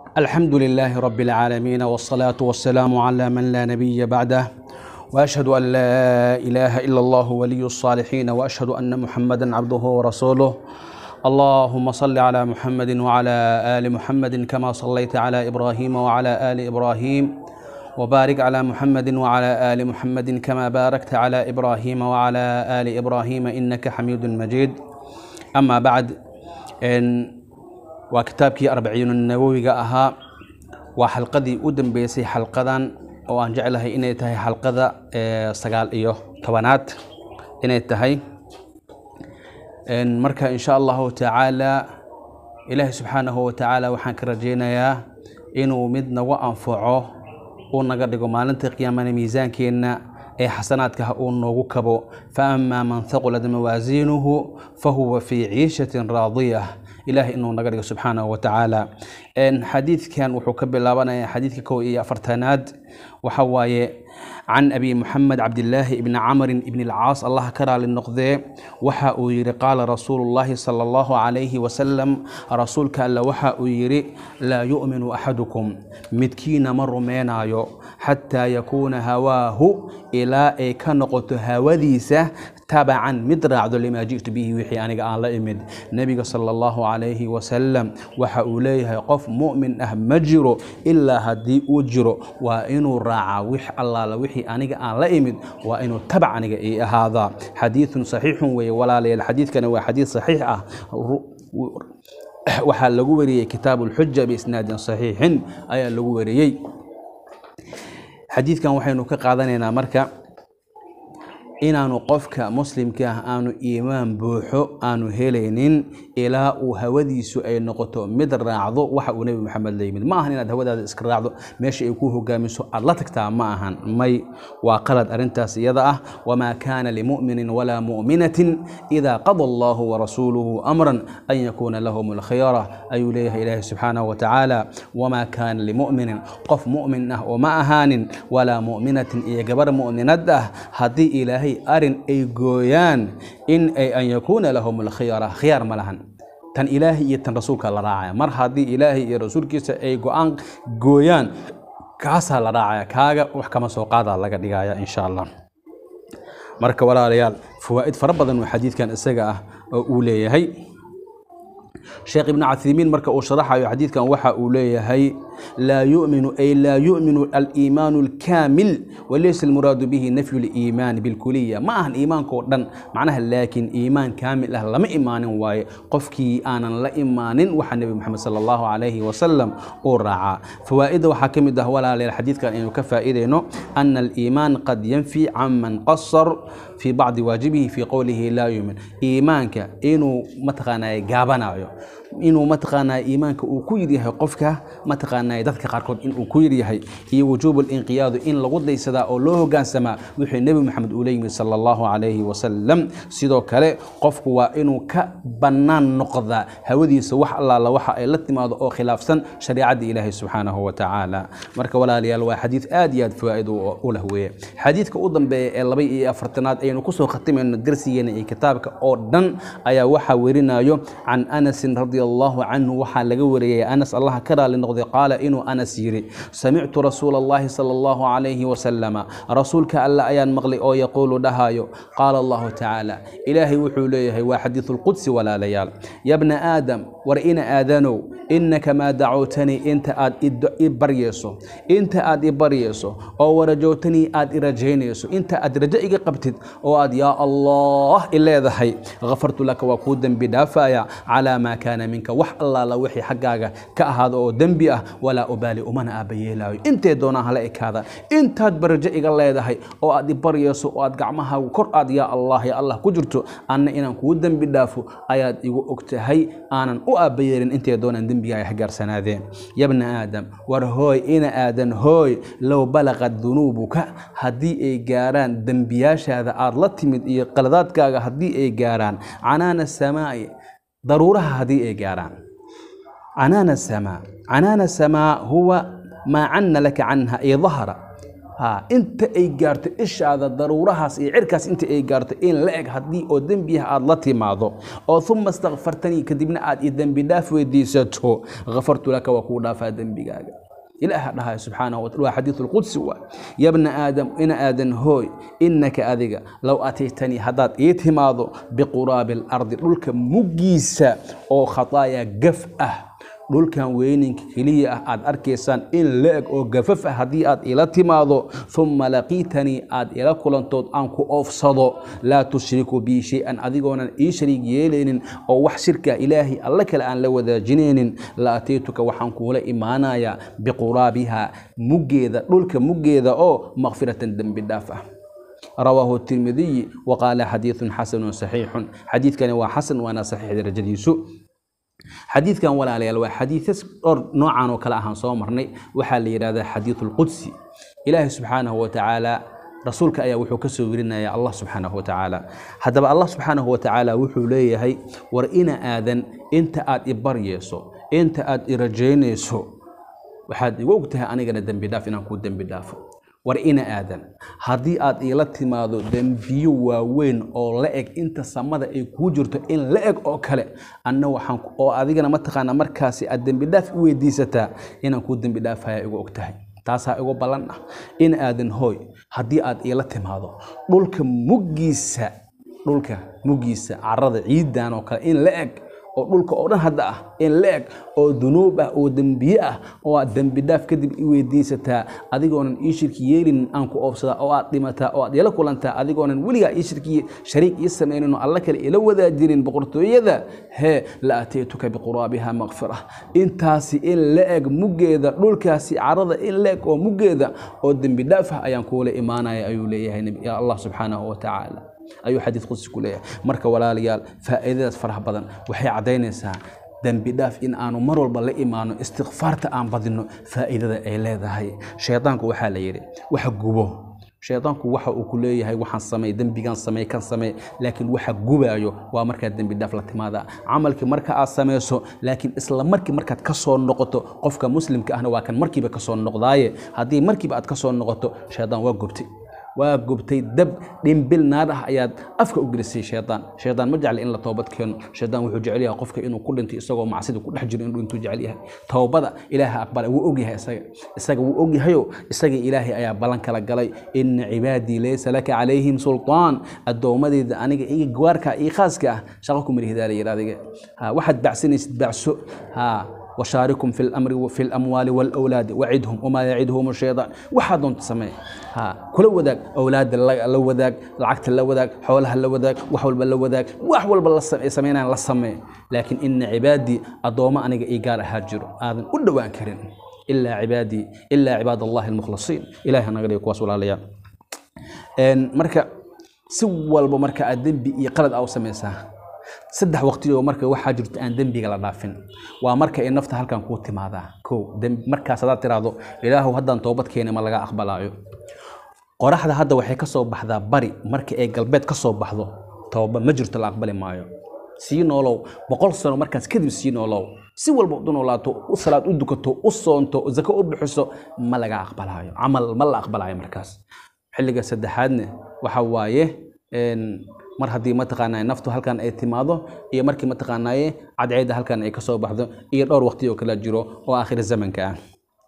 الحمد لله رب العالمين والصلاة والسلام على من لا نبي بعده وأشهد أن لا إله إلا الله ولي الصالحين وأشهد أن محمدا عبده ورسوله اللهم صل على محمد وعلى آل محمد كما صليت على إبراهيم وعلى آل إبراهيم وبارك على محمد وعلى آل محمد كما باركت على إبراهيم وعلى آل إبراهيم إنك حميد مجيد أما بعد إن waa kitaabkii arbaciin nawowiga ahaa waa xalqadii u dambeysay xalqadan oo aan jeclahay inay tahay xalqada sagaal iyo tobanaad inay tahay marka insha allahu tacaala ilaahi subxaanahu watacaala waxaan ka rajeynayaa inuu mid nagu anfaco uu naga dhigo maalinta qiyaamana miisaankeenna ee xasanaadka uu noogu kabo faama man haqulat mawaasiinuhu fahuwa fii ciishatin raadiyah ilahay inuu naga dhigo subxaanahu watacaala xadiidkan wuxuu ka bilaabanaya xadiidka kow iyo afartanaad waxa waaye can abi muxamed cabdilaahi ibni camrin ibni alcaas allah ka raali noqdee waxa uu yidhi qaala rasuulu llahi sala allahu calayhi wasalam rasuulka alle waxa uu yidhi laa yu'minu axadukum midkiina ma rumeynaayo xataa yakuuna hawaahu ilaa ay ka noqoto hawadiisa tabacan mid raacdo limaa ji'tu bihi wixii aniga aan la imid nebiga sala allahu calayhi wasalam waxa uu leeyahay qof mu'min ah ma jiro ilaa haddii uu jiro waa inuu raacaa wix allaala wixii aniga aan la imid waa inuu tabac aniga ii ahaadaa xadiidun saxiixun weeye walaalayaal xadiidkani waa xadiid saxiix ah waxaa lagu wariyey kitaabu lxuja biisnaadin saxiixin ayaa lagu wariyey xadiidkan waxaynu ka qaadanaynaa marka inaanu qofka muslimka ah aanu iimaan buuxo aanu helaynin ilaa uu hawadiisu ay noqoto mid raacdo waxa uu nebi maxamed la yimid ma ahan inaad hawadaada iska raacdo meesha ay ku hogaamiso aad la tagtaa ma ahan may waa qalad arrintaas iyada ah wamaa kaana limu'minin walaa mu'minatin idaa qada allahu warasuuluhu amran an yakuuna lahum alkhiyara ayuu leeyahay ilaahi subxaanahu watacaala wamaa kaana limu'minin qof mu'min ah oo ma ahaanin walaa mu'minatin iyo gabar mu'minad ah haddii ilaahay arin ay gooyaan in ay an yakuuna lahum alkhiyara khiyaar ma lahan tan ilaahay iyo tan rasuulka la raacaya mar haddii ilaahay iyo rasuulkiisa ay go-aan gooyaan kaasaa la raacaya kaaga wax kama soo qaadaa laga dhigaya insha allah marka walaalayaal fawaa'id fara badan oo xadiidkan isaga ah oo uu leeyahay sheekh ibnu cathimiin marka uu sharaxayo xadiidkan waxa uu leeyahay laa yuminu ay laa yuminu aliimaanu alkaamil walaysa almuraadu bihi nafyu liimaan bilkuliya ma ahan iimaankao dhan macnaha laakiin iimaan kaamil ah lama imaanin waaye qofkii aanan la imaanin waxa nebi moxamed sala allahu calayhi wasalam uu raacaa fawaa'idda waxaa ka mid ah walaalayaal xadiidkan aynu ka faa'iidayno ana aliimaan qad yanfi can man qasar fii bacdi waajibihi fii qowlihi laa yumin iimaanka inuu mataqaanaa gaabanayo inuu mataqaanaa iimaanka uu ku yiryahay qofka mataqaanaa dadka qaarkood inuu ku yiryahay iyo wujuubu linqiyaadu in lagu daysadaa oo loo hogaansamaa wixii nebi moxamed uu la yimid sala allahu calayhi wasalam sidoo kale qofku waa inuu ka bannaan noqdaa hawadiisa wax allaala waxa ay la timaado oo khilaafsan shariicadda ilaahay subxaanahu watacaala marka walaalayaal waa xadiid aad iyo aad fawaa'id u leh weeye xadiidka u dambeeya ee laba iyo afartanaad aynu kusoo khatimayno darsigeena iyo kitaabka oo dhan ayaa waxaa werinayo can anasin radi allahu canhu waxaa laga wariyay anas allah ka raali noqday qaala inuu anas yidhi samictu rasuula allahi sala allahu calayhi wasalama rasuulka alle ayaan maqlay oo yaquulu dhahayo qaala allahu tacaala ilaahay wuxuu leeyahay waa xadiidu lqudsi walaalayaal yabna aadam war ina aadanow innaka maa dacowtanii inta aad i baryayso inta aad i baryayso oo warajowtanii aad i rajaynayso inta aad rajo iga qabtid oo aad yaa allah i leedahay kafartu laka waa kuu dembi dhaafaya calaa maa kaana minka wax allaala wixii xaggaaga ka ahaado oo dembi ah walaa ubaali umana aabayeelaayo intee doonaa hala ekaada intaad barajo iga leedahay oo aad i baryayso oo aad gacmahaagu kor aad yaa allah ya allah ku jirto anna inaan kuu dembi dhaafo ayaad igu ogtahay aanan u aabayeelin intee doonaan dembigaaga xagaarsanaadeen yabna aadam war hooy ina aadan hooy low balaqad dunuubuka haddii ay gaaraan dembiyaashaada aad la timid iyo qaladaadkaaga haddii ay gaaraan canaana samaa'i daruuraha haddii ay gaaraan canaana samaa canaana samaa huwa maa canna laka canha ay dahara ha inta ay gaarto ishaada daruurahaas iyo cirkaas inta ay gaarto in la eg haddii oo dembiah aada la timaado oo uma istakfartanii kadibna aad i dembi dhaaf weydiisato kafartu laka waa kuu dhaafaa dembigaaga ilaah dhahay subxaanahu wataala waa xadiidu lqudsi waa yabna aadam ina aadan hooy innaka adiga low ataytanii haddaad ii timaado biquraabi alardi dhulka muggiisa oo khataaya gaf ah dhulkan weyninka keliya ah aad arkaysaan in la eg oo gafaf ah haddii aad ila timaado uma laqiitanii aad ila kulantood aan ku oofsado laa tushriku bii shay-an adigoonan ii shariig yeelaynin oo wax shirka ilaahay alle kale aan la wadaajinaynin la ataytuka waxaan kuula imaanayaa biquraabiha muggeeda dhulka muggeeda oo makfiratan dembi dhaaf ah rawaahu tirmidiyi waqaala xadiidun xasanun saxiixun xadiidkani waa xasan waana saxiix darajadiisu xadiidkan walaalayaal waa xadiidas dhowr noocan oo kale ahaan soo marnay waxaa la yidhahdaa xadiidu lqudsi ilaahay subxaanahu watacaala rasuulka ayaa wuxuu ka soo werinaya allah subxaanahu watacaala haddaba allah subxaanahu watacaala wuxuu leeyahay war ina aadan inta aad i baryeyso inta aad i rajaynayso waxaad igu og tahay anigana dembi dhaaf inaan kuu dembi dhaafo war ina aadan haddii aad iila timaado dembiyo waaweyn oo la eg inta samada ay kuu jirto in la eg oo kale anna waxaan oo adigana mataqaanaa markaasi aad dembi dhaaf u weydiisataa inaan kuu dembi dhaafaya igu og tahay taasaa igu ballan ah in aadan hooy haddii aad iila timaado dhulka muggiisa dhulka muggiisa carada ciidan oo kale in la eg oo dhulka oo dhan hadda ah in la eg oo dunuub ah oo dembiye ah oo aad dembi dhaaf kadib i weydiisataa adigoonan ii shirki yeelinin aan ku oofsadaa oo aad dhimataa oo aad ila kulantaa adigoonan weligaa ii shirki shariik ii samaynin oo alla kale ila wadaajinin boqortooyada hee la ataytuka biquraabiha makfira intaasi in la eg muggeeda dhulkaasi carada in la eg oo muggeeda oo dembi dhaaf ah ayaan kuula imaanaya ayuu leeyahay allah subxaanahu watacaala ayuu xadiid qudsi ku leeyahay marka walaalayaal faa'iidadaas faraha badan waxay caddaynaysaa dembi dhaaf in aanu mar walba la imaano istikfaarta aan badino faa'iidada ay leedahay shaydaanku waxaa la yidhi waxa gubo shaydaanku waxa uu ku leeyahay waxaan samey dembigan samey kan samey laakiin waxa gubaayo waa markaad dembi dhaaf la timaada camalkii marka aad samayso laakiin isla markii markaad ka soo noqoto qofka muslimka ahna waa kan markiiba ka soo noqdaaye haddii markiiba aad ka soo noqoto shaydaan waa gubtay waa gubtay dab dhimbil naar ah ayaad afka u gelisay shaydaan shaydaan ma jecla in la toobad keeno shaydaan wuxuu jecel yahay qofka inuu ku dhintay isagoo macsida ku dhex jiro inuu intuu jecel yahay toobada ilaaha aqbala wuu ogyahay isaga isaga wuu ogyahayo isaga ilaahay ayaa ballan kala galay ina cibaadii laysa laka calayhim sultaan addoommadeyda aniga iga gawaarka iyo khaaska ah shaqo ku marihdaa la yidhi adiga waxaad bacsanaysid bacso ha وشاركهم في الأمر وفي الأموال والأولاد وعدهم وما يعدهم الشيطان waxaa doonta samee ha kula wadaag awlaada la wadaag lacagta la wadaag xoolaha la wadaag wax walba la wadaag wax walba la sameynaan la samee laakiin ina cibaadii addoommo aniga ii gaar ahaa jiro aadan u dhowaan karin ilaa cibaadii ilaa cibaad allahi almukhlasiin ilahi naga dhigo kuwaas walaalayaal marka si walba marka aad dembi iyo qalad aa u samaysaa saddex waqtiyoo marka waxaa jirto aan dembiga la dhaafin waa marka ay nafta halkan kuu timaadaa kow markaas hadaad tiraahdo ilaahu haddaan toobad keeni ma laga aqbalaayo qoraxda hadda waxay ka soo baxdaa bari marka ay galbeed ka soo baxdo tooba ma jirto la aqbali maayo sii noolow boqol sano markaas kadib sii noolow si walba u noolaato u salaad u dukato u soonto zako u bixiso ma laga aqbalaayo camal ma la aqbalaayo markaas xilliga saddexaadne waxa waaye mar haddii mataqaanaa naftu halkan ay timaado iyo markii mataqaanaaye cadceedda halkan ay kasoo baxdo iyo dhowr waqti oo kala jiro oo aakhir zamanka ah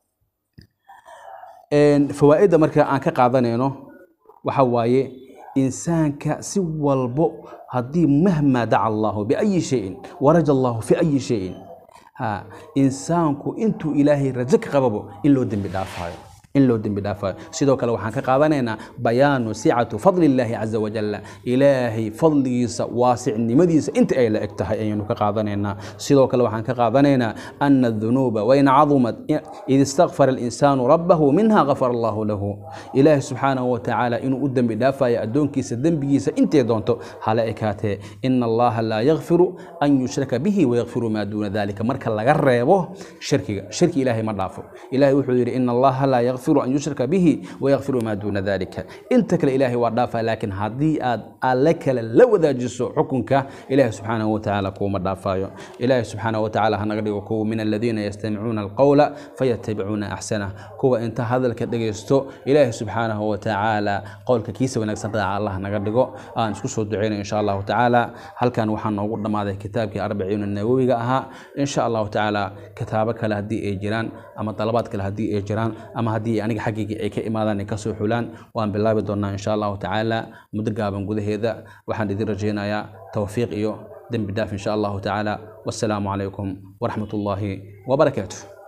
fawaa'idda marka aan ka qaadanayno waxa waaye insaanka si walbo haddii mahmaa daca allahu biayi shayin waraja allahu fi ayi shayin ha insaanku intuu ilaahay rajo ka qababo in loo dembi dhaafayo in loo dembi dhaafayo sidoo kale waxaan ka qaadanaynaa bayaanu sicatu fadli illaahi caza wajalla ilaahay fadligiisa waasicnimadiisa inta ay la eg tahay ayaynu ka qaadanaynaa sidoo kale waxaan ka qaadanaynaa ana adunuuba wain cadumat id istakfara alinsaanu rabbahu minha gafara allahu lahu ilaahay subxaanahu watacaala inuu u dembi dhaafayo addoonkiisa dembigiisa intay doonto hala ekaatee ina allaha laa yakfiru an yushraka bihi wayakfiru maa duuna dalika marka laga reebo shirkiga shirki ilaahay ma dhaafo ilahay wuxuu yidhi ina allaha laa yakfiru an yushraka bihi wayakfiru maa duuna dalika inta kale ilaahay waa dhaafaa laakiin haddii aad alle kale la wadaajiso xukunka ilaahay subxaanahu watacaala kuuma dhaafayo ilaahay subxaanahu watacaala hanaga dhigo kuwa min aladiina yastamicuuna alqowla fayatabicuuna axsanah kuwa inta hadalka dhegaysto ilaahay subxaanahu watacaala qowlka kiisa wanaagsan raaca allah naga dhigo aan isku soo duceyno insha allahu tacaala halkan waxaa noogu dhammaaday kitaabkii arbaciina nawowiga ahaa insha allahu tacaala kitaabo kale haddii ay jiraan ama dalabaad kale haddii ay jiraan ama haddii aniga xaggayga ay ka imaadaan ay kasoo xulaan waan bilaabi doonaa insha allahu tacaala muddo gaaban gudaheeda waxaan idin rajaynayaa towfiiq iyo dembi dhaaf insha allahu tacaala wassalaamu calaykum waraxmat ullaahi wabarakaatuh